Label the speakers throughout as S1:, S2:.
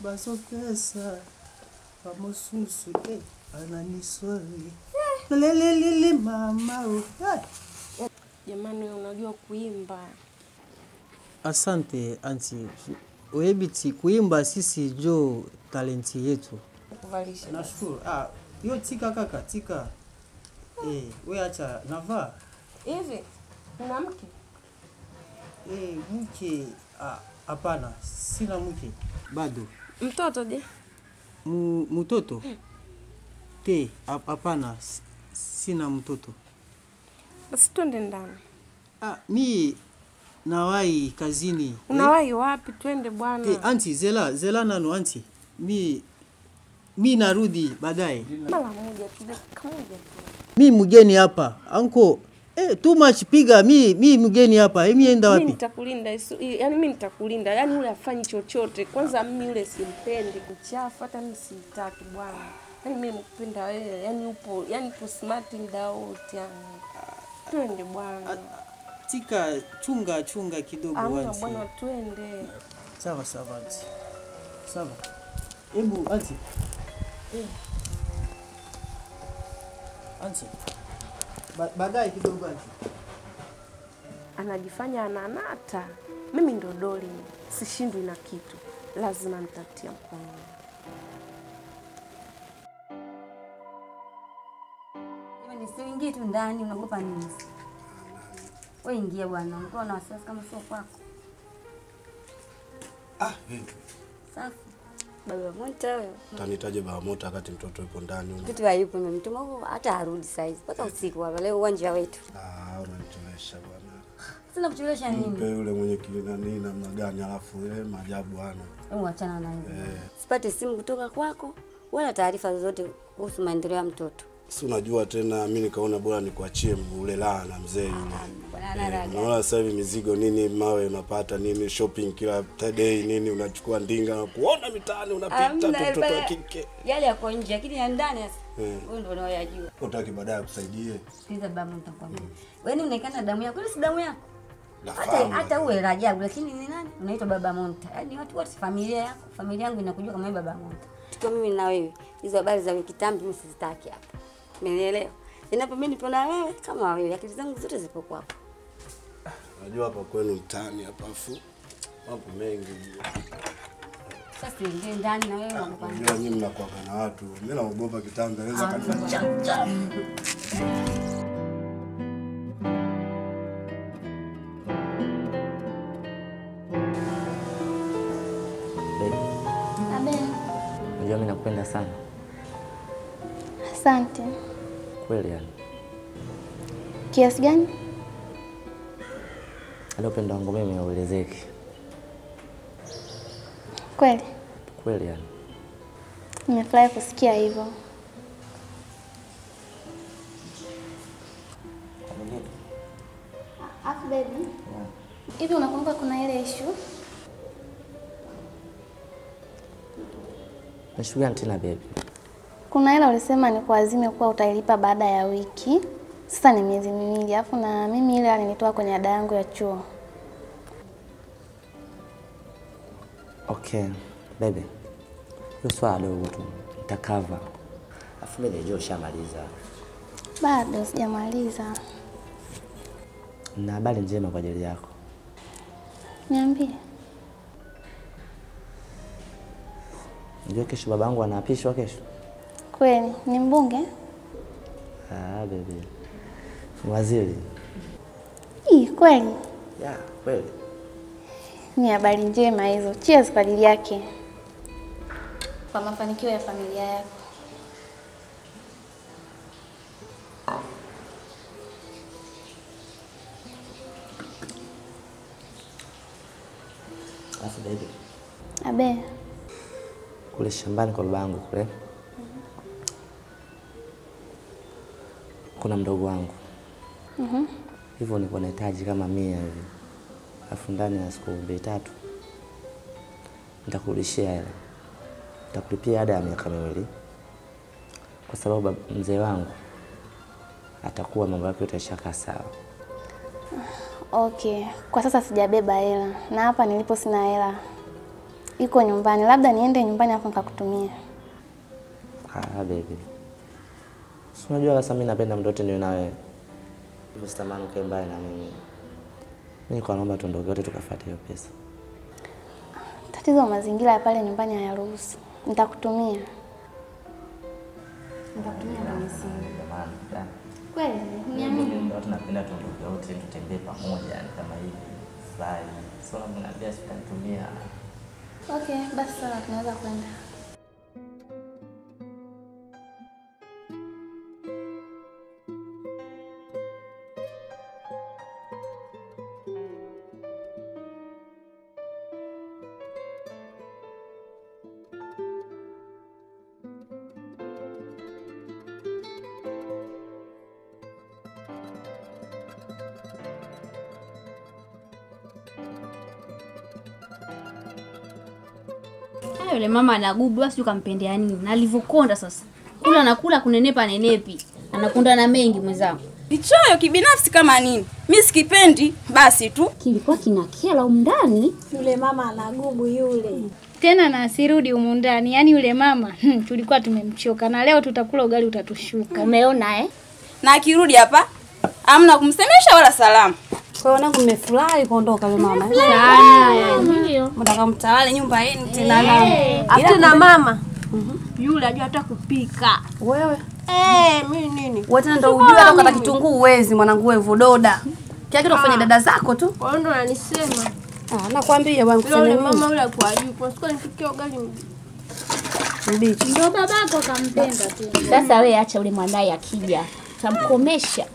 S1: basokesa bamosusu eh, ananiswali lelelele mama oh. eh.
S2: Jamani, wewe unajua kuimba?
S1: Asante anti, webiti kuimba sisi jo talenti yetu.
S2: Kuvalisha.
S1: Nashukuru. Ah, hiyo tika kaka, tika. Eh, we acha navaa.
S2: Hivi una mke?
S1: Eh, mke ah, hapana, sina mke bado.
S2: Mtoto je?
S1: Mu, mtoto te, hap- hapana, s- sina mtoto.
S2: Basi twende ndani.
S1: Ah, mi nawai kazini.
S2: Unawahi wapi? Twende
S1: Eh,
S2: bwana.
S1: eh, anti zela zela nano anti, mi mi narudi baadaye.
S2: Mara moja tu, dakika moja tu.
S1: Mi mgeni hapa anko. Eh, too much piga mi mi mgeni hapa. Eh, mi enda
S2: Mimi
S1: wapi?
S2: nitakulinda, isu- i- yaani mimi nitakulinda, yaani yule afanyi chochote. Kwanza mimi yule simpendi kuchafu, hata mimi simtaki bwana. Yaani mimi nakupenda wewe, yaani upo, yaani upo smart muda wote yani. Twende bwana.
S1: Tika chunga chunga kidogo
S2: Amna
S1: anti.
S2: bwana, twende.
S1: Sawa sawa anti. Sawa. Hebu anti. Eh. Anti. Ba baadaye kidogo anti.
S2: Anajifanya ananata. Mimi ndo doli, sishindwi na kitu, lazima nitatia mkono.
S3: Jamani, siuingie tu ndani, unaogopa nini? Wewe ingia bwana, unakuwa na wasiwasi kama sio kwako.
S4: Ah, vipi?
S3: Safi. Baba Monta wewe.
S4: Utanitaje baba moto wakati mtoto yupo ndani? huko?
S3: Mtoto hayupo nimemtuma huko hata arudi saizi mpaka usiku hapa leo uwanja wetu.
S4: Ah, unanitolesha bwana.
S3: Sina kuchelewesha
S4: Mpe
S3: nini?
S4: yule mwenye kinani namna gani alafu ile maajabu ana.
S3: Hebu achana na hivyo.
S4: Eh.
S3: Sipate simu kutoka kwako wala taarifa zozote kuhusu maendeleo ya mtoto.
S4: Si unajua tena mimi nikaona bora nikuachie ule laa na mzee yule.
S3: Bwana ana
S4: Eh,
S3: raga.
S4: Unaona sasa hivi mizigo nini mawe unapata nini shopping kila day nini unachukua ndinga na kuona mitaani unapita tu
S3: Hamna,
S4: mtoto wa
S3: bana.
S4: kike.
S3: Yale yako nje lakini ya ndani sasa.
S4: Eh.
S3: Wewe ndio unaoyajua.
S4: Utaki baadaye akusaidie.
S3: Sikiliza baba nitakwambia. Wewe ni unaikana damu yako, ile si damu yako. Hata
S4: Nafahamu.
S3: hata uwe Rajabu lakini ni nani? Unaitwa Baba Monta. Yaani watu wote familia yako, familia yangu inakujua kama wewe Baba Monta. Tukiwa mimi na wewe, hizo habari za wiki tambi mimi sizitaki hapa. Umenielewa? Inapo mimi nipo na wewe kama wewe, akili zangu zote zipo kwako.
S4: Unajua hapa kwenu mtaani hapa afu mambo mengi.
S3: Sasa tuingie ndani na wewe unakupa.
S4: Unajua nyinyi mnakuwa na watu. Mimi naogopa kitanda naweza kanifanya chap chap.
S5: Baby,
S6: Abe,
S5: unajua mimi nakupenda sana
S6: asante.
S5: kweli, yani
S6: Kiasi gani?
S5: hata upendo wangu mimi hauelezeki
S6: Kweli
S5: kweli, yani
S6: nimefurahi kusikia hivyo. Afu baby, hivi unakumbuka kuna ile issue
S5: nashughuli gani tena baby?
S6: kuna hela ulisema ni kuazime kuwa utailipa baada ya wiki. Sasa ni miezi miwili, alafu na mimi ile alinitoa kwenye ada yangu ya chuo.
S5: Okay baby, hiyo swala dogo tu nitakava, afu mimi najua ushamaliza.
S6: Bado sijamaliza,
S5: Na habari njema kwa ajili yako.
S6: niambie.
S5: Unajua kesho babangu anaapishwa kesho.
S6: Kweli ni mbunge?
S5: Ah, baby, waziri.
S6: Ii, kweli
S5: Ya kweli.
S6: ni habari njema hizo. Cheers kwa ajili yake, kwa mafanikio ya familia yako.
S5: Alafu baby,
S6: Abe,
S5: kule shambani kwa babangu kule kuna mdogo wangu
S6: Mhm.
S5: hivyo niko nahitaji kama mia hivi, alafu ndani ya siku mbili tatu nitakurudishia hela, nitakulipia ada ya miaka miwili, kwa sababu bab- mzee wangu atakuwa mambo yake yote yashakaa sawa.
S6: okay. Kwa sasa sijabeba hela na hapa nilipo sina hela. iko nyumbani, labda niende nyumbani afu nikakutumia.
S5: Ah, baby. Si unajua sasa mimi napenda muda wote niwe na wewe. Hivyo sitamani ukae mbali na mimi. Mimi kwa naomba tuondoke wote tukafuate hiyo pesa.
S6: Tatizo mazingira ya pale nyumbani hayaruhusu. Nitakutumia. Nitakutumia kwenye simu. Kweli? Niamini.
S5: Ndio tunapenda tuondoke wote tutembee pamoja yani kama hivi. Fly. Sio labda naambia sitatumia.
S6: Okay, basi sawa, tunaweza kwenda.
S7: Ah, yule mama anagubu basi ukampendea nini? Na alivyokonda sasa. Kula anakula kunenepa nenepi. Anakonda na mengi mwenzangu.
S8: Kichoyo kibinafsi kama nini? Mi sikipendi basi tu.
S7: Kilikuwa kinakela humu ndani.
S9: Yule mama anagubu yule.
S10: tena na asirudi humu ndani. Yaani yule mama hmm, tulikuwa tumemchoka na leo tutakula ugali utatushuka.
S7: Umeona eh?
S8: Na akirudi hapa amna kumsemesha wala salamu.
S3: Kwa hiyo nangu mmefurahi kuondoka yule mama. eh?
S7: Sana. Ndio.
S8: Mtaka mtawale nyumba yenu tena na
S9: Afu na mama yule ajua hata kupika.
S3: Wewe
S9: Eh, mimi nini?
S3: wewe tena ndio ujue hata ukata kitunguu uwezi mwanangu wewe vododa. Kila kitu kufanya dada zako tu.
S9: Kwa hiyo ndo ananisema.
S3: Ah, nakwambia bwana
S9: Yule yule
S3: kusema
S9: mama yule kwa juu. Kwa siku nifikia ugali
S3: mbichi.
S10: Ndio babako akampenda tu.
S7: Sasa wewe acha ule mwanae akija. Tamkomesha.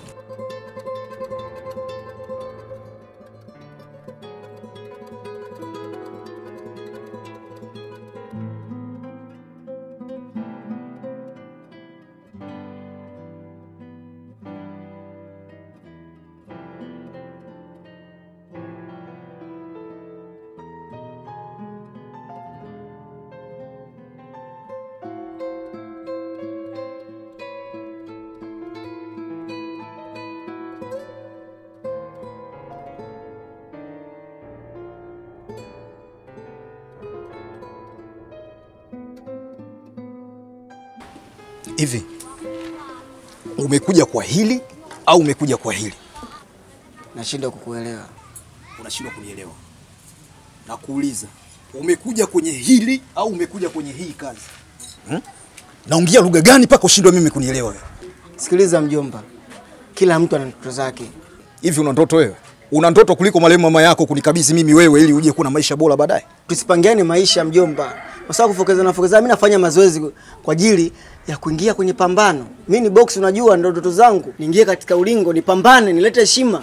S11: Hivi umekuja kwa hili au umekuja kwa hili?
S12: Nashindwa kukuelewa.
S11: Unashindwa kunielewa. Nakuuliza, umekuja kwenye hili au umekuja kwenye hii kazi hmm? Naongea lugha gani mpaka ushindwe mimi kunielewa wewe?
S12: Sikiliza mjomba, kila mtu ana ndoto zake.
S11: Hivi una ndoto wewe? Una ndoto kuliko marehemu mama yako kunikabidhi mimi wewe ili uje kuwa na maisha bora baadaye?
S12: Tusipangiane maisha mjomba, kwa sababu kufokeza na fokeza. Mimi nafanya mazoezi kwa ajili ya kuingia kwenye pambano. Mimi ni box, unajua ndo ndoto zangu, niingie katika ulingo, nipambane, nilete heshima.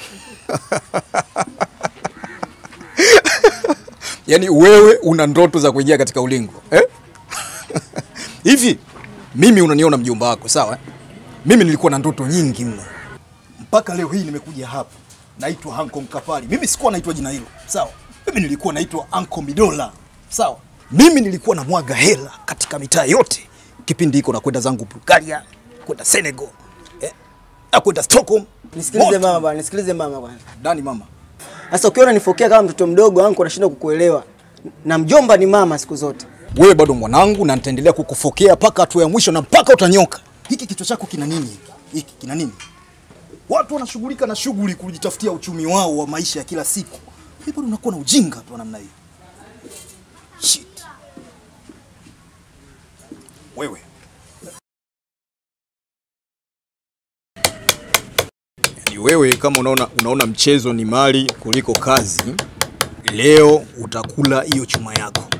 S11: Yaani wewe una ndoto za kuingia katika ulingo eh? Hivi mimi unaniona mjomba wako sawa eh? Mimi nilikuwa na ndoto nyingi mno mpaka leo hii nimekuja hapa, naitwa Hanko Mkapali. Mimi sikuwa naitwa jina hilo sawa, mimi nilikuwa naitwa Anko Midola sawa. Mimi nilikuwa na mwaga hela katika mitaa yote kipindi hiko, nakwenda zangu Bulgaria, kwenda Senegal eh? na kwenda Stockholm.
S12: Nisikilize
S11: Moto.
S12: mama bwana, nisikilize mama bwana.
S11: Dani mama,
S12: Sasa ukiona nifokea kama mtoto mdogo wangu, nashindwa kukuelewa, na mjomba ni mama siku zote.
S11: wewe bado mwanangu na nitaendelea kukufokea mpaka hatua ya mwisho na mpaka utanyoka. Hiki kichwa chako kina nini hiki? Hiki kina nini? Watu wanashughulika na shughuli kujitafutia uchumi wao wa maisha ya kila siku. Wewe bado unakuwa na ujinga tu wa namna hiyo. Shit. Wewe. Yaani wewe kama unaona unaona mchezo ni mali kuliko kazi, leo utakula hiyo chuma yako.